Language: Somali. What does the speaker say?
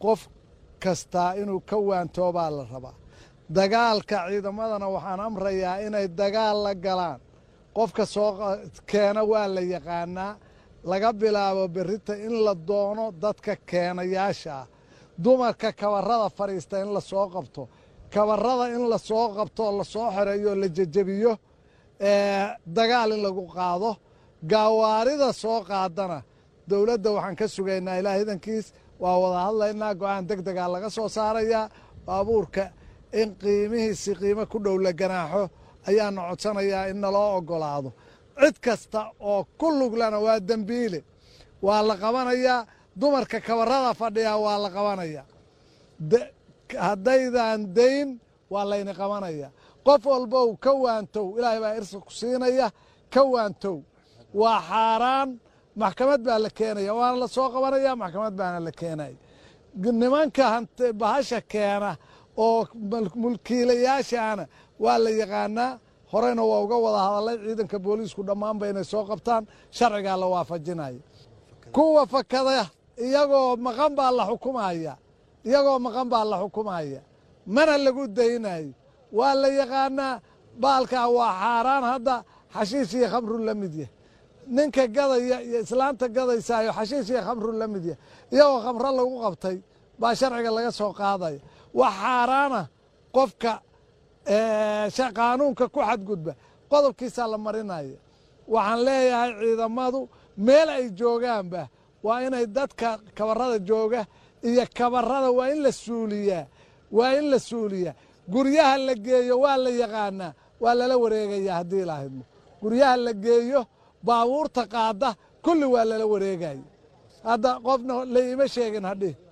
qof kastaa inuu ka waantoobaa la rabaa dagaalka ciidamadana waxaan amrayaa inay dagaal la galaan qofka soo keena waa la yaqaanaa laga bilaabo berrita in la doono dadka keenayaasha ah dumarka kabarrada fadhiista in la soo qabto kabarrada in la soo qabto oo lasoo xoreeyo oo la jejebiyo dagaal in lagu qaado gaawaarida soo qaadana dowladda waxaan ka sugaynaa ilaa hidankiis waa wada hadlaynaa go-aan deg degaa laga soo saarayaa baabuurka in qiimihiisi qiimo ku dhow la ganaaxo ayaana codsanayaa in naloo oggolaado cid kasta oo ku luglana waa dembiile waa la qabanayaa dumarka kabarrada fadhiyaa waa la qabanayaa haddaydan dayn waa layni qabanaya qof walbow ka waantow ilaahay baa irsa ku siinaya ka waantow waa xaaraan maxkamad baa la keenaya waana la soo qabanaya maxkamad baana la keenaya nimanka bahasha keena oo mulkiilayaashaana waa la yaqaanaa horeyna waa uga wada hadalay ciidanka booliisku dhammaanba inay soo qabtaan sharcigaa la waafajinaya kuwa fakada iyagoo maqan baa la xukumaya iyagoo maqan baa la xukumaya mana lagu daynayo waa la yaqaanaa baalkaa waa xaaraan hadda xashiish iyo khamru la mid yah ninka gadaya iyo islaanta gadaysaayo xashiish iyo khamru la mid yah iyagoo khamro lagu qabtay baa sharciga laga soo qaadaya wax xaaraana qofka qaanuunka ku xadgudba qodobkiisaa la marinaya waxaan leeyahay ciidamadu meel ay joogaanba waa inay dadka kabarada jooga iyo kabarada waa in la suuliyaa waa in la suuliyaa guryaha la geeyo waa la yaqaanaa waa lala wareegayaa haddii ilaahidmo guryaha la geeyo baabuurta qaada kulli waa lala wareegaya hadda qofna la iima sheegin hadhi